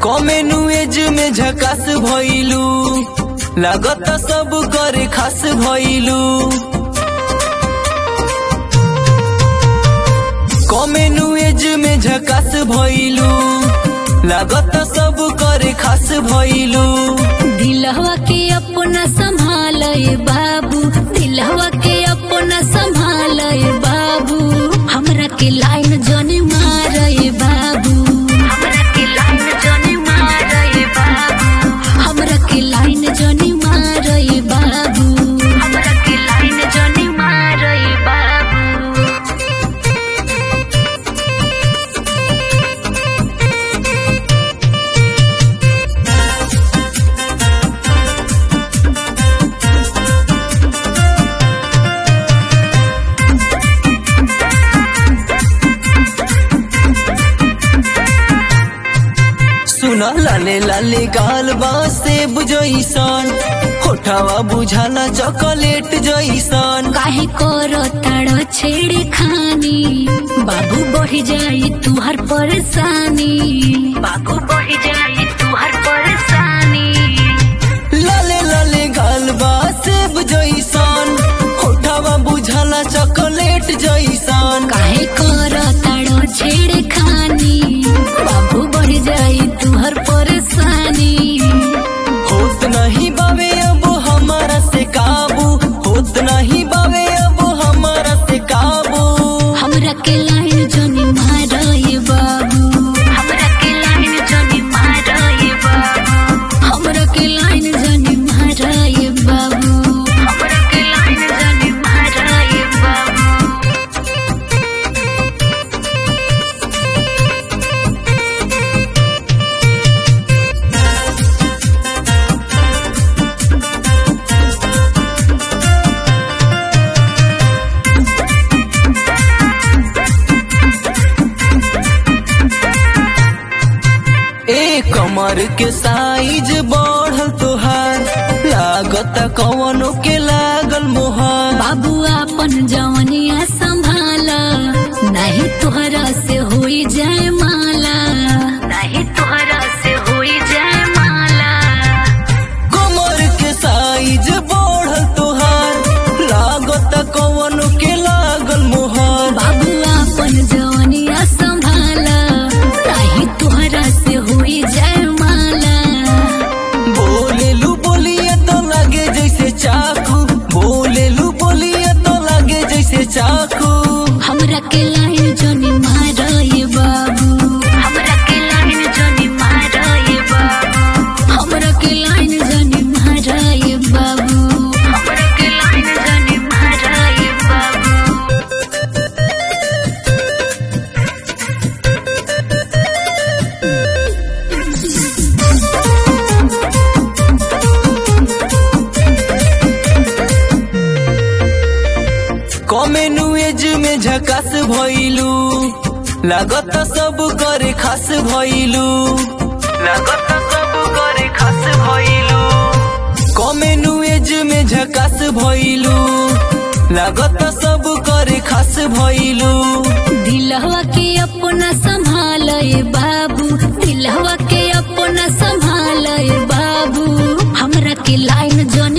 कमेनु एज में झकास भइलू लागत सब करे खास भइलू कमेनु एज में झकास भइलू लागत सब करे खास भइलू दिलहवा के अपना संभाल बाबू दिलहवा के अपना संभाल बाबू हमरा के लाइन जनी मार बाबू हमरा के लाइन जनी मार बाबू हमरा के लाइन जनी मार बाबू हमरा के लाइन जनी मार बाबू सुन लाले लाले गाल बा सेब जइसन होठावा बुझाला चॉकलेट जइसन काहे करो ताड़ो छेड़े खानी बाबू बढ़ जाई तुहर परेशानी बाबू बढ़ जाई तुहर परेशानी लाले लाले गाल बा सेब जइसन होठावा बुझाला चॉकलेट जइसन काहे करो ताड़ो छेड़े खानी बाबू बढ़ जाई तुहर परेशानी होत नहीं बावे अब हमारा से काबू होत नहीं बावे अब हमारा से काबू हमरा के लाइन जनी मारई बाबू हमरा के लाइन जनी मारई बाबू हमरा के लाइन जनी मारई बाबू हमरा के लाइन जनी मारई बाबू ए कमर के साइज बढ़ल तोहार लागत कवनो के लागल मोहर बाबू अपन जवनिया संभाला नहीं तोहरा से होई जाए माला नहीं तोहरा से होई जाए माला कमर के साइज बढ़ल तोहार लागत कवनो के लागल मोहर बाबू अपन जवनिया संभाला नहीं तोहरा से होई जाए माला बोलेलू बोलिए तो लगे जैसे चाकू बोलेलू बोलिए तो लगे जैसे चाकू हमरा के लाइन जनी मारई बाबू हमरा के लाइन जनी मारई बाबू हमरा के लाइन जनी मारई बाबू हमरा के लाइन जनी मारई बाबू कमेनु एज में झकास भइलू लागत सब करे खास भइलू लागत सब करे खास भइलू कमेनु एज में झकास भइलू लागत सब करे खास भइलू दिलहवा के अपना संभाल बाबू दिलहवा के अपना संभाल बाबू हमरा के लाइन जन